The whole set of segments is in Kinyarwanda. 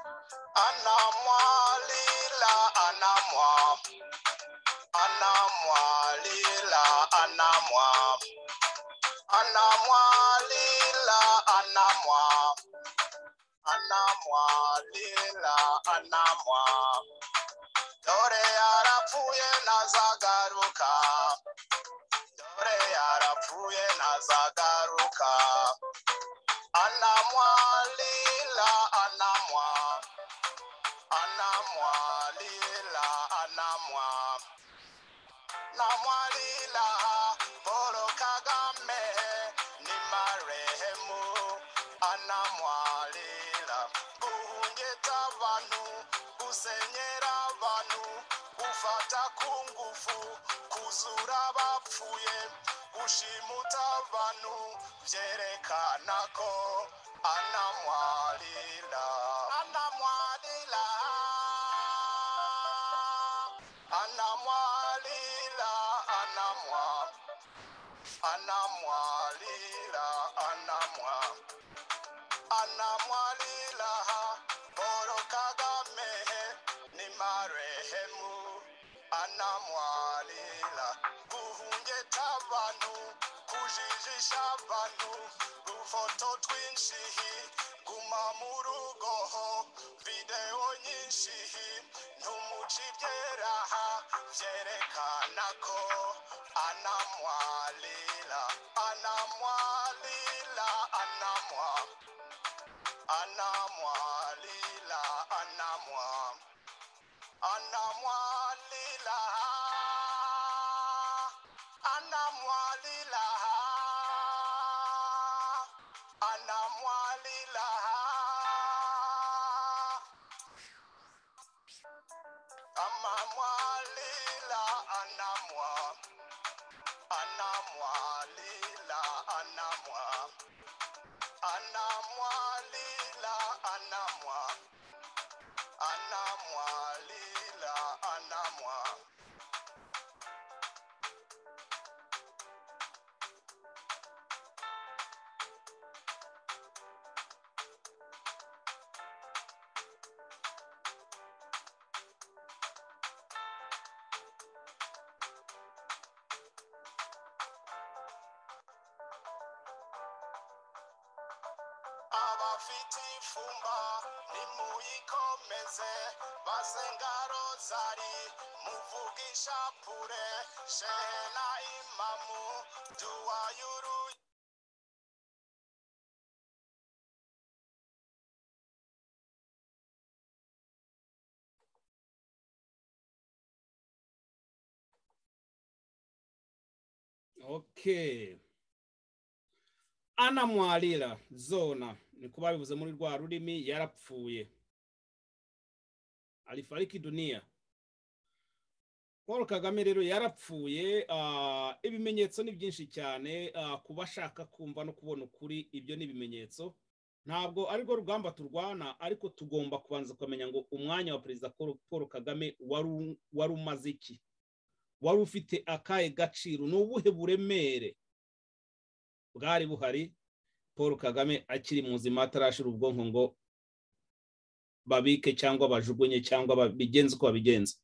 Anamwa lila anamwa anamwa lila anamwa anamwa lila anamwa anamwa lila anamwa dore yarapfuye ntazagaruka dore yarapfuye ntazagaruka anamwa lila anamwa anamwa lila anamwa namwa lila paul kagame ni marehemu anamwa lila guhungeta abantu gusenyera abantu gufata ku ngufu kuzura abapfuye gushimuta abantu byerekana ko anamwa lila anamwa lila anamwa lila anamwa anamwa lila anamwa anamwalila Paul Kagame ni marehemu anamwalila guhungeta abantu kujijisha abantu udufoto twinshi guma mu rugo ho videwo nyinshi ntumucibyeraha byerekana ko anamwalila anamwalila anamwa Anamwa lila anamwa anamwa lila anamwa lila anamwa lila amamwa lila anamwa anamwa lila anamwa anamwa lila anamwa anamwa lila anamwa abafite ifumba nimuyikomeze basenga rozari muvuga ishapure shehe na imamu duwa y'uru okay anamwarira zona ni kuba bivuze muri rwa rurimi yarapfuye alifariki duniya paul kagame rero yarapfuye ah, ibimenyetso ni byinshi cyane ah, ku bashaka kumva no kubona ukuri ibyo ni ibimenyetso ntabwo ari rwo rugamba turwana ariko tugomba kubanza kumenya ngo umwanya wa perezida paul Paul kagame wari u- wari umaze iki wari ufite akahe gaciro ni ubuhe buremere bwari buhari paul kagame akiri muzima atarashira ubwonko ngo babike cyangwa bajugunye cyangwa babigenze uko babigenza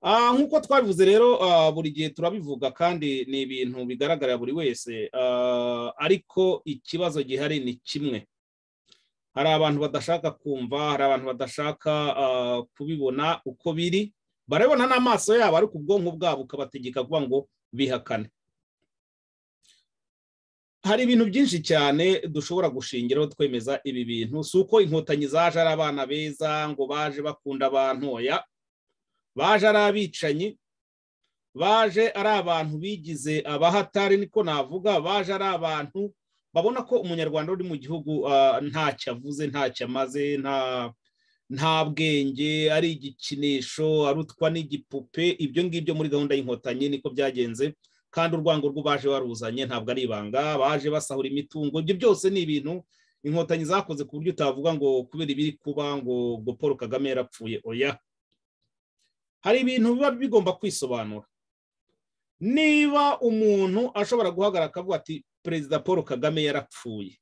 Ah, nk'uko twabivuze rero ah, buri gihe turabivuga kandi ni ibintu bigaragarira buri wese Ah, ariko ikibazo gihari ni kimwe hari abantu badashaka kumva hari abantu badashaka ah, kubibona uko biri barabibona n'amaso yabo ariko ubwonko bwabo ukabategeka kuvuga ngo bihakane hari ibintu byinshi cyane dushobora gushingiraho twemeza ibi bintu si uko inkotanyi zaje ari abana beza ngo baje bakunda abantu oya baje ari abicanyi baje ari abantu bigize abahatari niko navuga baje ari abantu babona ko umunyarwanda uri mu gihugu ah, ntacyo avuze ntacyo amaze nta nta bwenge ari igikinisho arutwa n'igipupe ibyo ngibyo muri gahunda y'inkotanyi niko byagenze kandi urwango rw'abaje baruzanye ntabwo ari ibanga baje basahura imitungo ibyo byose ni ibintu inkotanyi zakoze ku buryo utavuga ngo kubera ibiri kuba ngo ngo paul kagame yarapfuye oya hari ibintu biba bigomba kwisobanura niba umuntu ashobora guhagarara akavuga ati perezida paul kagame yarapfuye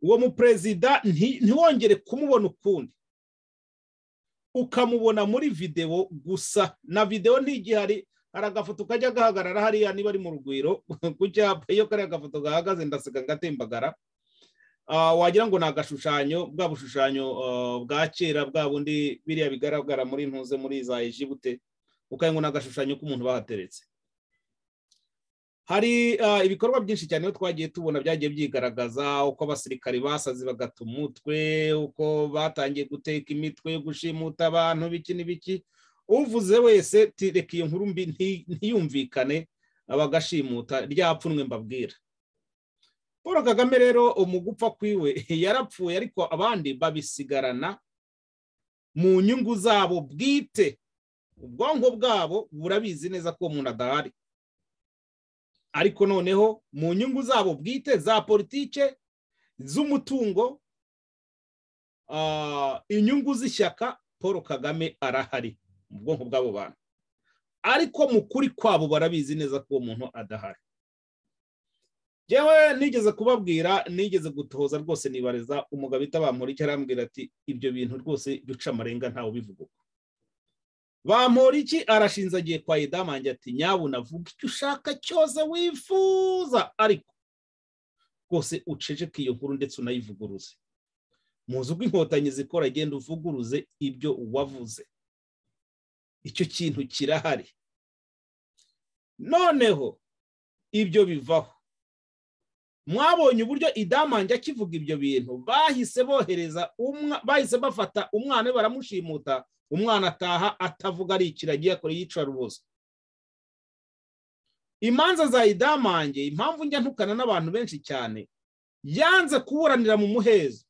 uwo muperezida ntiwongere kumubona ukundi ukamubona muri videwo gusa na videwo ntigihari hari agafoto kajya gahagarara hariya niba ari mu rugwiro ku cyapa iyo kariya gafoto gahagaze ndaseka gatembagara wagira ngo ni agashushanyo bwa bushushanyo bwa kera bwa bundi biriya bigaragara muri ntuze muri za ejibute ukagira ngo ni agashushanyo k'umuntu bahateretse hari ibikorwa byinshi cyane twagiye tubona byagiye byigaragaza uko abasirikari basaze bagata umutwe uko batangiye guteka imitwe gushimuta abantu biki n'ibiki uvuze wese reka iyo nkuru mbi ntiyumvikane bagashimuta ryapfunwe mbabwira paul kagame rero umugupfa kwiwe yarapfuye ariko abandi babisigarana mu nyungu zabo bwite ubwonko bwabo burabizi neza ko umuntu adahari ariko noneho mu nyungu zabo bwite za politike z'umutungo inyungu z'ishyaka paul kagame arahari mu bwonko bw'abo bantu ariko mu kuri kwabo barabizi neza ko uwo muntu adahari yewe nigeze kubabwira nigeze gutoza rwose nibariza umugabo bamura icyo arambwira ati ibyo bintu rwose bica amarenga ntawe ubivuga bamura iki arashinze agiye kwa idamange ati nyabuna vuga icyo ushaka cyose wifuza ariko rwose uceceke iyo nkuru ndetse unayivuguruze muzi uko inkotanyi zikora agenda uvuguruze ibyo wavuze icyo kintu kirahari noneho ibyo bivaho mwabonye uburyo idamange akivuga ibyo bintu bahise bohereza bahise bafata umwana we baramushimuta umwana ataha atavuga ari ikiragi akora yicara ubuso imanza za idamange impamvu njya ntukana n'abantu benshi cyane yanze kuburanira mu muhezo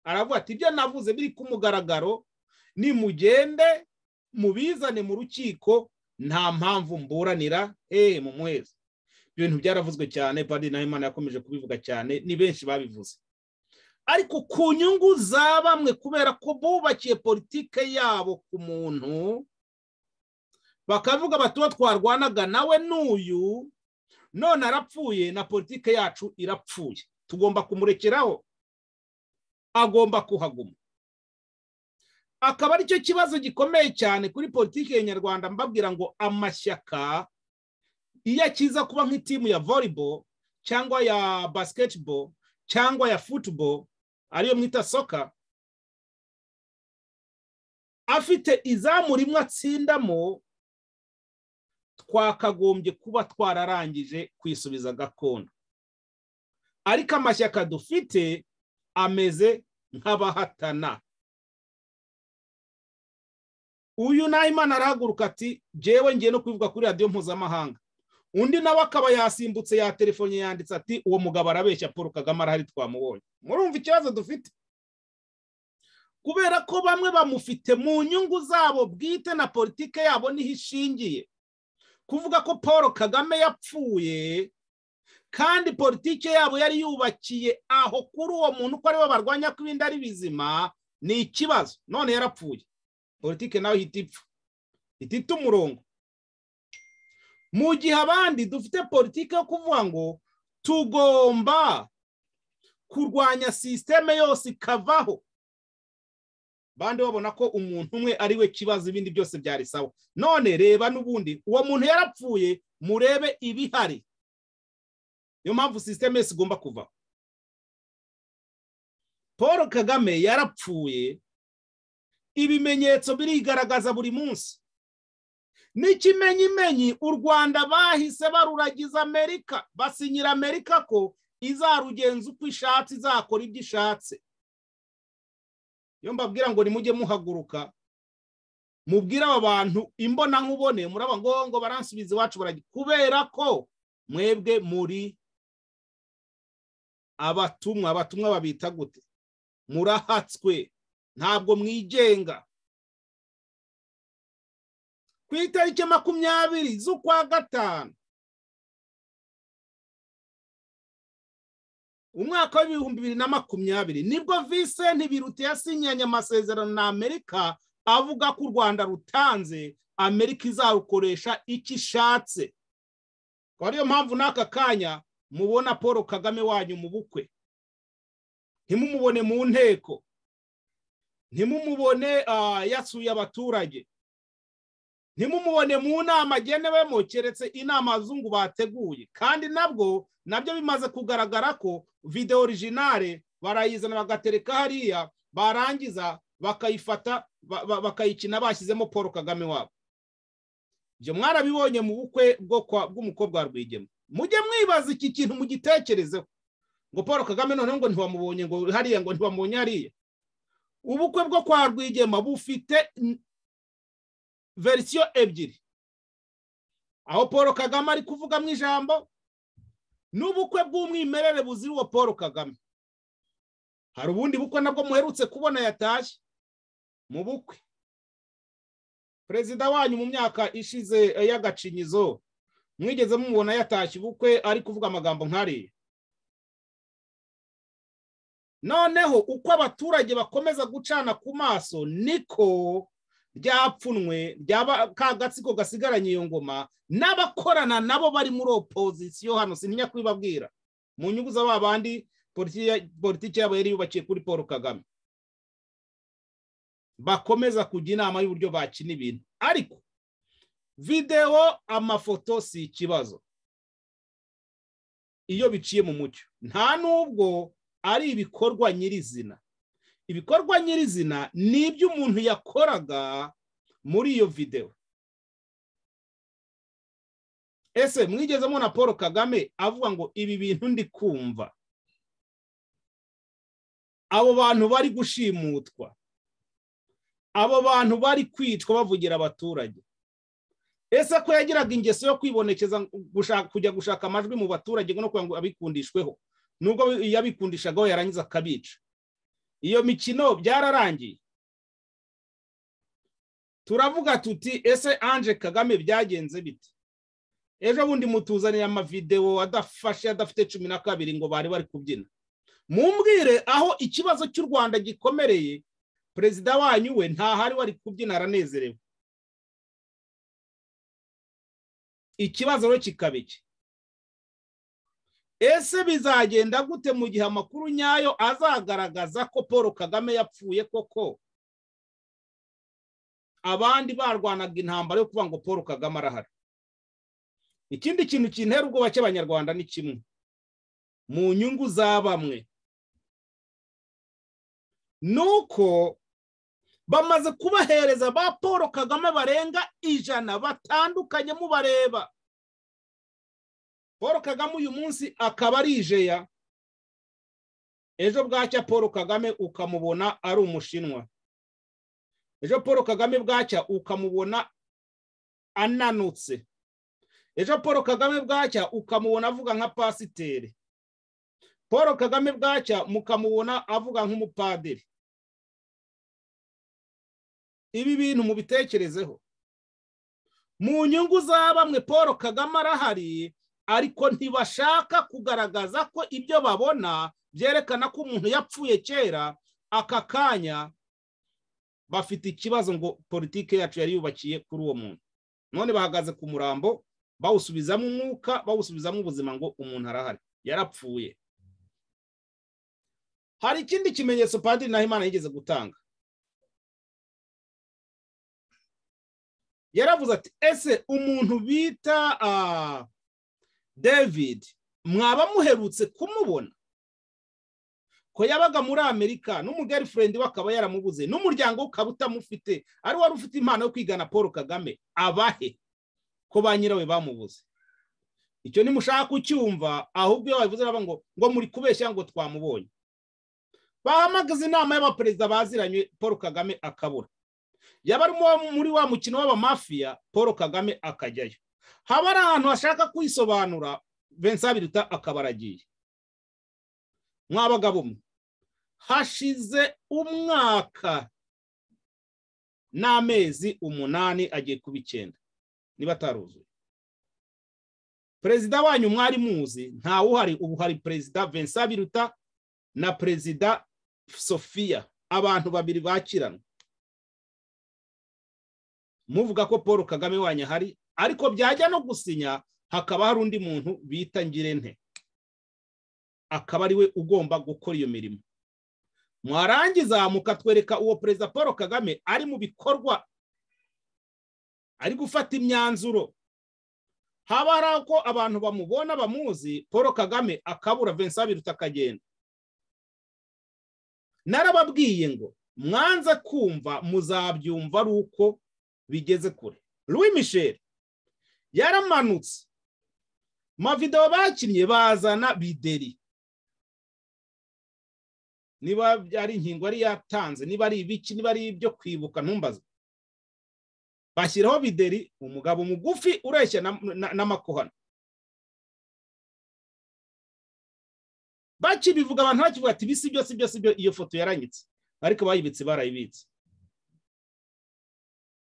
aravuga ati ibyo navuze biri ku mugaragaro nimugende mubizane mu rukiko nta mpamvu mburanira eee mu muhezo ibyo bintu byaravuzwe cyane padiri nahimana yakomeje kubivuga cyane ni benshi babivuze ariko ku nyungu za bamwe kubera ko bubakiye politike yabo ku muntu bakavuga bati uwo twarwanaga nawe n'uyu none arapfuye na politike yacu irapfuye tugomba kumurekeraho agomba kuhaguma akaba aricyo kibazo gikomeye cyane kuri politiki ya nyarwanda mbabwira ngo amashyaka iyo akiza kuba nk'itimu ya volleyball cyangwa ya basketball cyangwa ya football ariyo mwita soka afite izamu rimwe atsindamo twakagombye kuba twararangije kwisubiza gakondo ariko amashyaka dufite ameze nk'abahatana uyu nahimana arahaguruka ati jewe ngiye no kubivuga kuri radiyo mpuzamahanga undi nawe akaba yasimbutse ya telefone yanditse ati uwo mugabo arabeshya paul kagame arahari twamubonye murumva ikibazo dufite kubera ko bamwe bamufite mu nyungu zabo bwite na politike yabo niho ishingiye kuvuga ko paul kagame yapfuye kandi politike yabo yari yubakiye aho kuri uwo muntu uko ariwe barwanya ko ibindi ari bizima ni ikibazo none yarapfuye politiki nawe ihita ipfa ihita umurongo mu gihe abandi dufite politiki yo kuvuga ngo tugomba kurwanya sisiteme yose ikavaho bandi babona ko umuntu umwe ari we kibazo ibindi byose byari sawa none reba n'ubundi uwo muntu yarapfuye murebe ibihari niyo mpamvu sisiteme yose igomba kuvaho paul kagame yarapfuye ibimenyetso birigaragaza buri munsi n'ikimenyimenyi u rwanda bahise baruragiza amerika basinyira amerika ko izarugenza uko ishatse izakora ibyo ishatse iyo mbabwira ngo nimujye muhaguruka mubwire aba bantu imbonankubone muraba ngo ngo baransubiza iwacu baragiye kubera ko mwebwe muri abatumwa abatumwa babita gute murahatswe ntabwo mwigenga ku itariki makumyabiri z'ukwa gatanu umwaka w'ibihumbi bibiri na makumyabiri nibwo Vincent biruta yasinyanye amasezerano na amerika avuga ko u rwanda rutanze amerika izarukoresha icyo ishatse akaba ariyo mpamvu n'aka kanya mubona paul kagame wanyu mu bukwe ntimumubone mu nteko ntimumubone yasuye abaturage ntimumubone mu nama agenewemo keretse inama abazungu bateguye kandi nabwo nabyo bimaze kugaragara ko videwo orijinale barayizana bagatereka hariya barangiza bakayifata bakayikina bashyizemo paul kagame wabo ibyo mwarabibonye mu bukwe bw'umukobwa wa rwigema mujye mwibaza iki kintu mugitekerezeho ngo paul kagame noneho ngo ntiwamubonye ngo hariya ngo ntiwamubonye hariya ubukwe bwo kwa rwigema bufite verisiyo ebyiri aho paul kagame ari kuvugamo ijambo n'ubukwe bw'umwimerere buzira uwo paul kagame hari ubundi bukwe nabwo muherutse kubona yatashye mu bukwe perezida wanyu mu myaka ishize y'agacinyizo mwigeze mumubona yatashye ubukwe ari kuvuga amagambo nk'ariya noneho uko abaturage bakomeza gucana ku maso niko ryapfunwe ryaba ka gatsiko gasigaranye iyo ngoma n'abakorana nabo bari muri opozisiyo hano sintinya kubibabwira mu nyungu za babandi politiki yabo yari yubakiye kuri paul kagame bakomeza kujya inama y'uburyo bakina ibintu ariko videwo amafoto si ikibazo iyo biciye mu mucyo nta n'ubwo ari ibikorwa nyirizina ibikorwa nyirizina ni ibyo umuntu yakoraga muri iyo videwo ese mwigeze mubona paul kagame avuga ngo ibi bintu ndi kumva abo bantu bari gushimutwa abo bantu bari kwicwa bavugira abaturage ese ko yagiraga ingeso yo kwibonekeza kujya gushaka amajwi mu baturage no kugira ngo abikundishweho nubwo yabikundishagaho yarangiza akabica iyo mikino byararangiye turavuga tuti ese anje kagame byagenze bite ejo bundi mutuzanira amavidewo adafashe adafite cumi na kabiri ngo bari bari kubyina mumbwire aho ikibazo cy'u rwanda gikomereye perezida wanyu we ntahari wari kubyina aranezerewe ikibazo rero kikaba iki ese bizagenda gute mu gihe amakuru nyayo azagaragaza ko paul kagame yapfuye koko abandi barwanaga intambara yo kuvuga ngo paul kagame arahari ikindi kintu kintera ubwoba cy'abanyarwanda ni kimwe mu nyungu za bamwe ni uko bamaze kubahereza ba paul kagame barenga ijana batandukanye mubareba paul kagame uyu munsi akaba ari ijeya ejo bwacya paul kagame ukamubona ari umushinwa ejo paul kagame bwacya ukamubona ananutse ejo paul kagame bwacya ukamubona avuga nka pasiteri paul kagame bwacya mukamubona avuga nk'umupadiri ibi bintu mubitekerezeho mu nyungu za bamwe paul kagame arahari ariko ntibashaka kugaragaza ko ibyo babona byerekana ko umuntu yapfuye kera aka kanya bafite ikibazo ngo politiki yacu yari yubakiye kuri uwo muntu none bahagaze ku murambo bawusubizamo umwuka bawusubizamo ubuzima ngo umuntu arahari yarapfuye hari ikindi kimenyetso padiri nahimana yigeze gutanga yaravuze ati ese umuntu bita david mwaba muherutse kumubona ko yabaga muri amerika n'umugerifurendi we akaba yaramubuze n'umuryango we ukaba utamufite ari wari ufite impano yo kwigana paul kagame abahe ko ba nyirawe bamubuze icyo nimushaka kucyumva ahubwo iyo babivuze baba ngo ngo muri kubeshya ngo twamubonye bahamagaza inama y'abaperezida baziranye paul kagame akabura yaba ari muri wa mukino w'abamafiya paul kagame akajyayo haba ari ahantu hashaka kwisobanura vincent biruta akaba aragiye mwabagabo mwe hashize umwaka n'amezi umunani agiye kuba icyenda niba ataruzuye perezida wanyu mwari muzi ntawuhari ubu hari perezida vincent biruta na perezida sophia abantu babiri bakiranwa muvuga ko paul kagame wanyu ahari ariko byajya no gusinya hakaba hari undi muntu bita ngirente akaba ari we ugomba gukora iyo mirimo mwarangiza mukatwereka uwo perezida paul kagame ari mu bikorwa ari gufata imyanzuro haba hari ako abantu bamubona bamuzi paul kagame akabura vincent biruta akagenda narababwiye ngo mwanze kumva muzabyumva ari uko bigeze kure louis michel yaramanutse mavidewo bakinnye bazana bideri niba ari inkingo yari yatanze niba ari ibiki niba ari ibyo kwibuka ntumbaze bashyiraho bideri umugabo mugufi ureshya n'amakohano bakibivuga abantu bakivuga ati bisi byo si byo si byo iyo foto yaranyitse ariko bayibitse barayibitse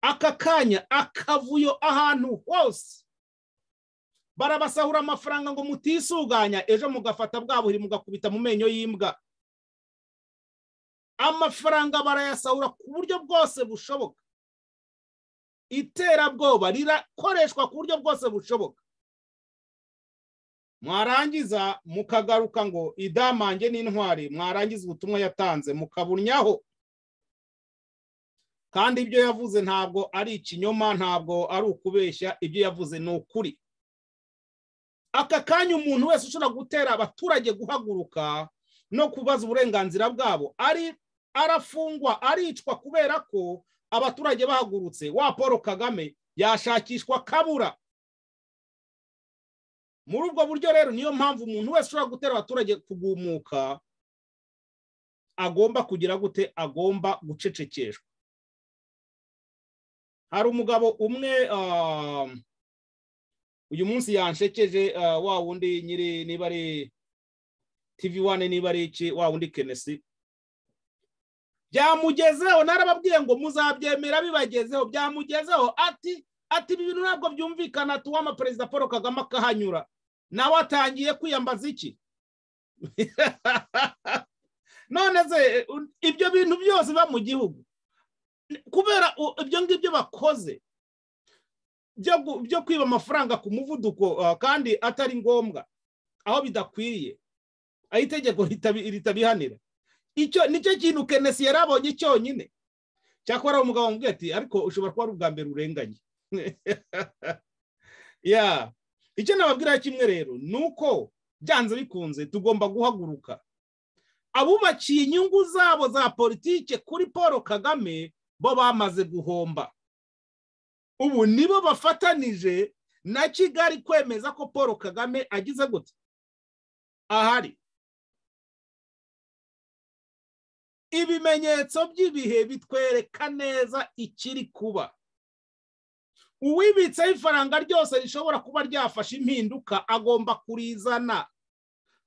aka kanya akavuyo ahantu hose barabasahura amafaranga ngo mutisuganya ejo mugafata bwa buhiri mugakubita mu menyo y'imbwa amafaranga barayasahura ku buryo bwose bushoboka iterabwoba rirakoreshwa ku buryo bwose bushoboka mwarangiza mukagaruka ngo idamange n'intwari mwarangiza ubutumwa yatanze mukabunyaho kandi ibyo yavuze ntabwo ari ikinyoma ntabwo ari ukubeshya ibyo yavuze ni ukuri aka kanya umuntu wese ushobora gutera abaturage guhaguruka no kubaza uburenganzira bwabo ari arafungwa aricwa kubera ko abaturage bahagurutse wa paul kagame yashakishwa kabura muri ubwo buryo rero niyo mpamvu umuntu wese ushobora gutera abaturage kugumuka agomba kugira gute agomba gucecekeshwa hari umugabo umwe uyu munsi yanshekeje wa wundi nyiri niba ari tivi wane niba ari iki wa wundi kenesi byamugezeho narababwiye ngo muzabyemera bibagezeho byamugezeho ati ati ibi bintu ntabwo byumvikana tuwama perezida paul kagame akahanyura nawe atangiye kwiyambaza iki none se ibyo bintu byose biba mu gihugu kubera ibyo ngibyo bakoze byo kwiba amafaranga ku muvuduko kandi atari ngombwa aho bidakwiriye aho itegeko ritabihanira icyo nicyo kintu kenesi yari abonye cyonyine cyakora umugabo wamubwiye ati ariko ushobora kuba ari ubwa mbere urenganye ya icyo nababwira kimwe rero ni uko byanze bikunze tugomba guhaguruka abubakiye inyungu zabo za politike kuri paul kagame bo bamaze guhomba ubu nibo bafatanije na kigali kwemeza ko paul kagame agize gute ahari ibimenyetso by'ibihe bitwereka neza ikiri kuba uwibitseho ifaranga ryose rishobora kuba ryafashe impinduka agomba kurizana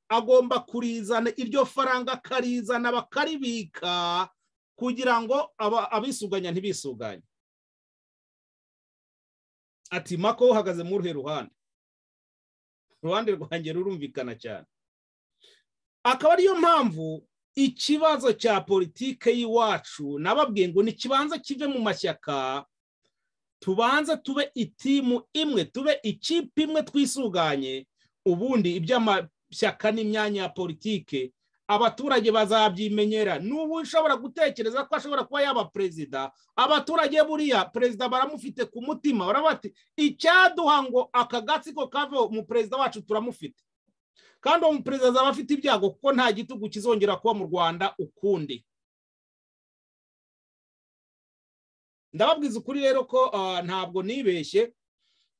agomba kurizana iryo faranga akarizana bakaribika kugira ngo abisuganya ntibisuganye ati mako uhagaze mu ruhe ruhande uruhande rwanjye rurumvikana cyane akaba ariyo mpamvu ikibazo cya politike y'iwacu nababwiye ngo ntikibanza kive mu mashyaka tubanze tube itimu imwe tube ikipe imwe twisuganye ubundi iby'amashyaka n'imyanya ya politike abaturage bazabyimenyera n'ubu ushobora gutekereza ko ashobora kuba yaba perezida abaturage buriya perezida baramufite ku mutima bati icyaduha ngo aka gatsiko kave mu perezida wacu turamufite kandi uwo muperezida azaba afite ibyago kuko nta gitugu kizongera kuba mu rwanda ukundi ndababwiza ukuri rero ko ntabwo nibeshye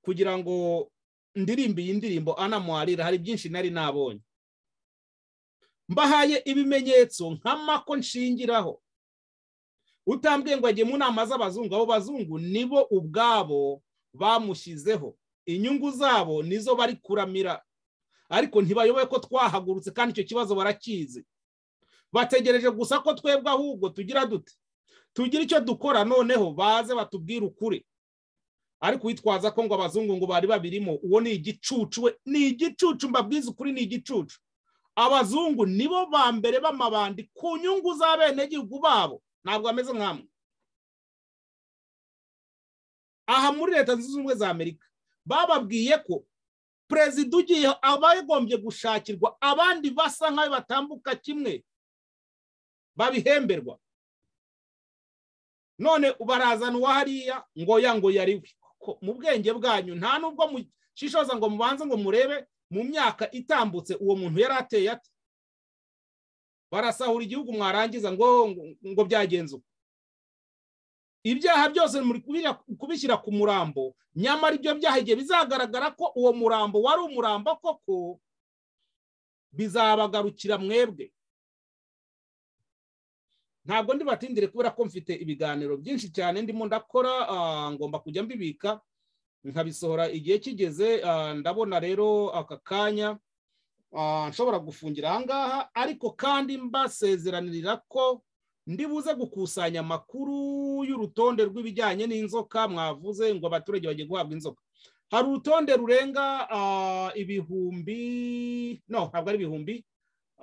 kugira ngo ndirimbe iyi ndirimbo anamwarira hari byinshi nari nabonye mbahaye ibimenyetso nk'amako nshingiraho utambwiye ngo ajye mu nama z'abazungu abo bazungu nibo ubwabo bamushyizeho inyungu zabo nizo bari kuramira ariko ntibayoboye ko twahagurutse kandi icyo kibazo barakizi bategereje gusa ko twebwe ahubwo tugira dute tugira icyo dukora noneho baze batubwire ukuri ariko witwaza ko ngo abazungu ngo bari babirimo uwo ni igicucu we ni igicucu mbabwiza ukuri ni igicucu abazungu nibo ba mbere b'amabandi ku nyungu z'abenegihugu babo ntabwo bameze nk'amwe aha muri leta zunze ubumwe za amerika bababwiye ko perezida ugiye aba yagombye gushakirwa abandi basa nk'ayo batambuka kimwe babihemberwa none barazana uwa hariya ngo ya ngo yari we Ko mu bwenge bwanyu nta nubwo mushishoza ngo mubanze ngo murebe mu myaka itambutse uwo muntu yari ateye ate barasahura igihugu mwarangiza ngo ngo byagenze uko ibyaha byose muri kubira- kubishyira ku murambo nyamara ibyo byaha igihe bizagaragara ko uwo murambo wari umurambo koko bizabagarukira mwebwe ntabwo ndi batindire kubera ko mfite ibiganiro byinshi cyane ndimo ndakora ah, ngomba kujya mbibika nkabisohora igihe kigeze ah, ndabona rero aka kanya ah, nshobora gufungira aha ngaha ariko kandi mbasezeranirira ko ndibuze gukusanya amakuru y'urutonde rw'ibijyanye n'inzoka mwavuze ngo abaturage bagiye guhabwa inzoka hari urutonde rurenga ah, ibihumbi no ntabwo ari ibihumbi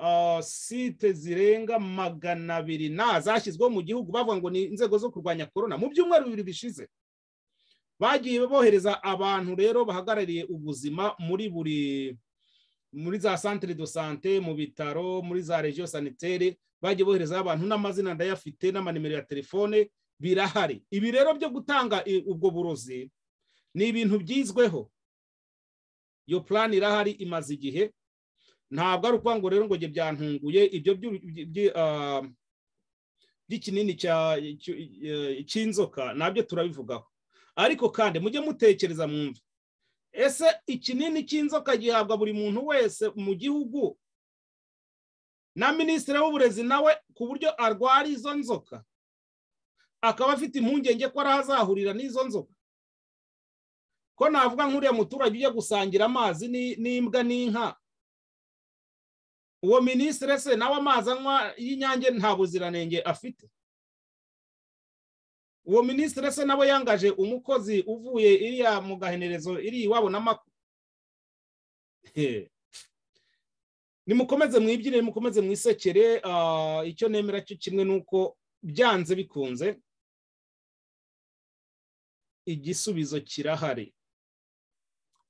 ah, site zirenga magana abiri na zashyizweho mu gihugu bavuga ngo ni inzego zo kurwanya korona mu byumweru bibiri bishize bagiye bohereza abantu rero bahagarariye ubuzima muri buri muri za santere do sante mu bitaro muri za regiyo sanitere bagiye boherezaho abantu n'amazina ndayafite n'amanimero ya telefone birahari ibi rero byo gutanga i- ubwo burozi ni ibintu byizweho iyo purani irahari imaze igihe ntabwo ari ukuvuga ngo rero ngo njye byantunguye ibyo by'u- by- by- ah, by'ikinini cya- cy- eh, cy'inzoka nabyo turabivugaho ariko kandi mujye mutekereza mwumve ese ikinini cy'inzoka gihabwa buri muntu wese mu gihugu na minisitiri w'uburezi nawe ku buryo arwara izo nzoka akaba afite impungenge ko arazahurira n'izo nzoka ko navuga nk'uriya muturage ujya gusangira amazi ni- n'imbwa n'inka uwo minisitiri se nawe amazi anywa y'inyange nta buziranenge afite uwo minisitiri se nawe yangaje umukozi uvuye iriya mu gahenerezo iri iwabo n'amakuru nimukomeze mwibwire nimukomeze mwisekere ah, icyo nemera cyo kimwe ni uko byanze bikunze igisubizo kirahari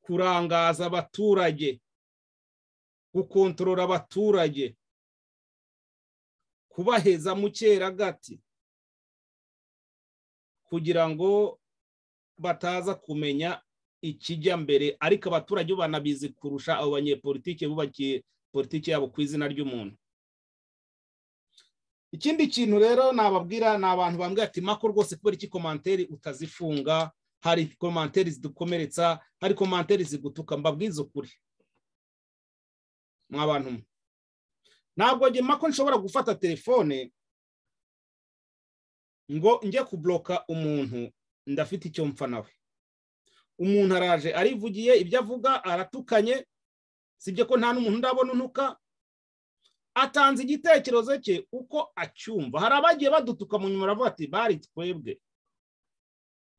kurangaza abaturage gukontorora abaturage kubaheza mu cyeragati kugira ngo bataza kumenya ikijya mbere ariko abaturage bo banabizi kurusha abo banyepolitike bubakiye politiki yabo ku izina ry'umuntu ikindi kintu rero nababwira ni abantu bambwira ati mako rwose kubera iki komanteri utazifunga hari komanteri zidukomeretsa hari komanteri zigutuka mbabwiza ukuri mwa bantu mwe ntabwo njye mako nshobora gufata telefone ngo njye kubloka umuntu ndafite icyo mpfa nawe umuntu araje arivugiye ibyo avuga aratukanye sibyo ko nta n'umuntu ndabona unuka atanze igitekerezo cye uko acyumva hari abagiye badutuka mu nyuma baravuga ati bari twebwe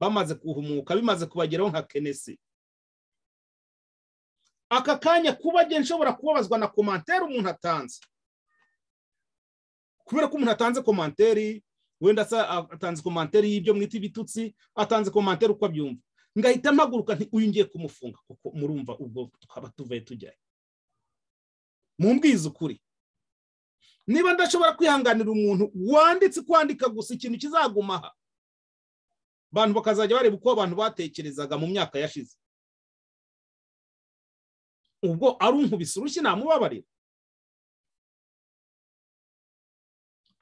bamaze kuhumuka bimaze kubageraho nka kenesi aka kanya kuba njye nshobora kubabazwa na komantere umuntu atanze kubera ko umuntu atanze komantere wenda asa- atanze komantere y'ibyo mwita ibitutsi atanze komantere uko abyumva ngahita mpaguruka nti uyu ngiye kumufunga kuko murumva ubwo twaba tuvuye tujyayo mumbwize ukuri niba ndashobora kwihanganira umuntu wanditse kwandika gusa ikintu kizaguma aha abantu bakazajya bareba uko abantu batekerezaga mu myaka yashize ubwo arunkubise urushyi namubabarira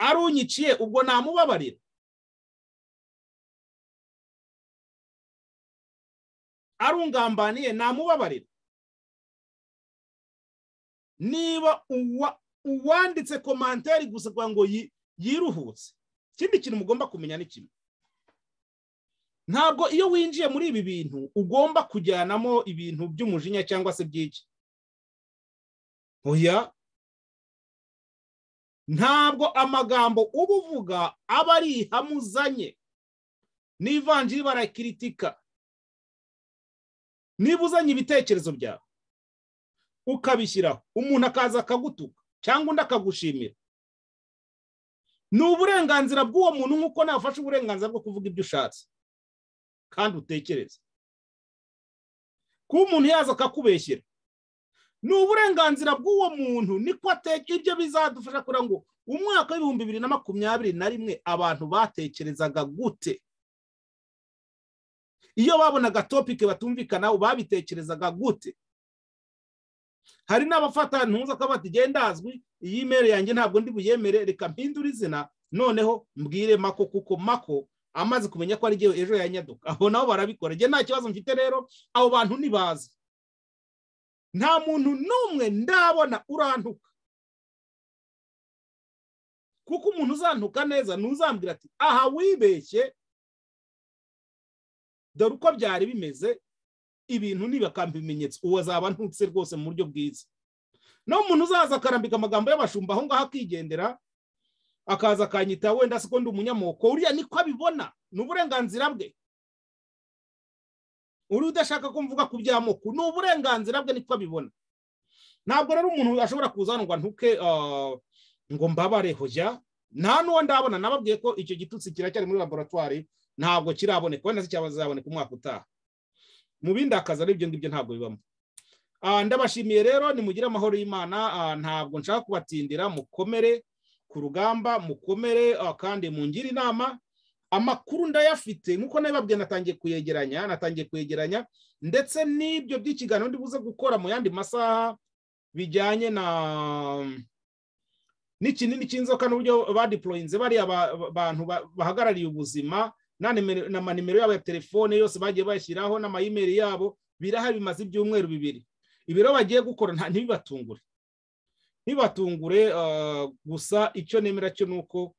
arunyiciye ubwo namubabarira arungambaniye namubabarira niba uwa- uwanditse komantari gusa kugira ngo yi- yiruhutse ikindi kintu mugomba kumenya ni kimwe ntabwo iyo winjiye muri ibi bintu ugomba kujyanamo ibintu by'umujinya cyangwa se by'iki oya ntabwo amagambo uba uvuga aba ari ihame uzanye n'ivanjiri barakiritika niba uzanye ibitekerezo byawe ukabishyiraho umuntu akaza akagutuka cyangwa undi akagushimira ni uburenganzira bw'uwo muntu nk'uko nawe ufashe uburenganzira bwo kuvuga ibyo ushatse kandi utekereze kuba umuntu yaza akakubeshyera ni uburenganzira bw'uwo muntu niko ateka ibyo bizadufasha kugira ngo umwaka w'ibihumbi bibiri na makumyabiri na rimwe abantu batekerezaga gute iyo babonaga topike batumvikana babitekerezaga gute hari n'abafata ntuza ko bati gendazwi iyi imeri yanjye ntabwo ndi buyemere reka mpindure izina noneho mbwire mako kuko mako amaze kumenya ko ari igihe ejo yanyaduka aho nabo barabikora njye nta kibazo mfite rero abo bantu ntibazi nta muntu n'umwe ndabona urantuka kuko umuntu uzantuka neza ntuzambwira ati aha wibeshye dore uko byari bimeze ibintu ntibakambi ibimenyetso uwo azaba ntutse rwose mu buryo bwiza naho umuntu uzaza akarambika amagambo y'abashumba aho ngaho akigendera akaza akanyita wenda siko ndi umunyamoko uriya niko abibona ni uburenganzira bwe uriya udashaka ko mvuga ku by'amoko ni uburenganzira bwe niko abibona ntabwo rero umuntu ashobora kuza hano ngo ntuke ngo mbabare hujya nta n'uwo ndabona nababwiye ko icyo gitutsi kiracyari muri laboratwari ntabwo kiraboneka wenda se cyazaboneka umwaka utaha mu bindi akazi ari ibyo ngibyo ntabwo bibamo ndabashimiye rero nimugire amahoro y'imana ntabwo nshaka kubatindira mukomere ku rugamba mukomere kandi mungire inama amakuru ndayafite nk'uko nabibabwiye natangiye kuyegeranya natangiye kuyegeranya ndetse n'ibyo by'ikiganiro ndibuze gukora mu yandi masaha bijyanye na n'ikinini cy'inzoka n'uburyo badiporoyinze bariya bantu bahagarariye ubuzima n'amanimero yabo ya telefone yose bagiye bashyiraho n'amayimeri yabo birahari bimaze ibyumweru bibiri ibiro bagiye gukora ntibibatungure ntibatungure gusa icyo nemera cyo ni uko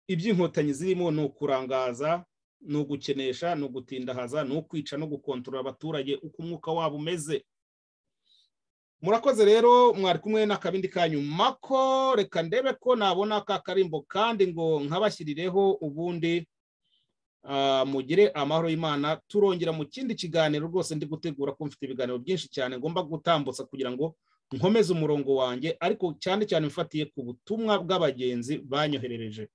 iby'inkotanyi zirimo ni ukurangaza ni ugukenesha ni ugutindahaza ni ukwica no gukontorora abaturage uko umwuka wabo umeze murakoze rero mwari kumwe n'akabindi kanyu mako reka ndebe ko nabona ka karimbo kandi ngo nkabashyirireho ubundi mugire amahoro y'imana turongera mu kindi kiganiro rwose ndi gutegura ko mfite ibiganiro byinshi cyane ngomba gutambutsa kugira ngo nkomeze umurongo wanjye ariko cyane cyane mfatiye ku butumwa bw'abagenzi banyoherereje